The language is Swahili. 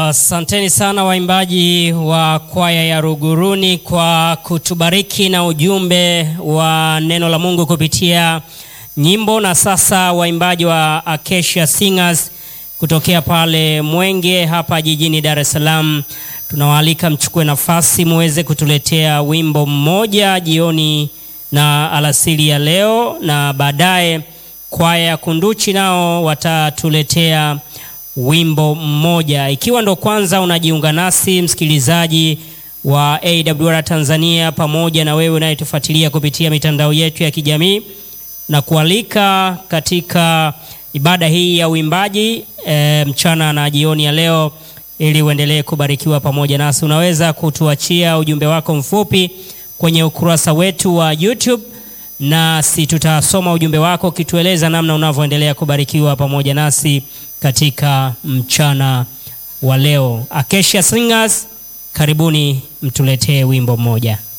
Asanteni sana waimbaji wa kwaya ya Ruguruni kwa kutubariki na ujumbe wa neno la Mungu kupitia nyimbo. Na sasa waimbaji wa Acacia Singers kutokea pale Mwenge hapa jijini Dar es Salaam, tunawaalika mchukue nafasi muweze kutuletea wimbo mmoja jioni na alasiri ya leo, na baadaye kwaya ya Kunduchi nao watatuletea wimbo mmoja. Ikiwa ndo kwanza unajiunga nasi msikilizaji wa AWR Tanzania, pamoja na wewe unayetufuatilia kupitia mitandao yetu ya kijamii, na kualika katika ibada hii ya uimbaji e, mchana na jioni ya leo, ili uendelee kubarikiwa pamoja nasi. Unaweza kutuachia ujumbe wako mfupi kwenye ukurasa wetu wa YouTube nasi tutasoma ujumbe wako ukitueleza namna unavyoendelea kubarikiwa pamoja nasi katika mchana wa leo. Acacia Singers, karibuni mtuletee wimbo mmoja.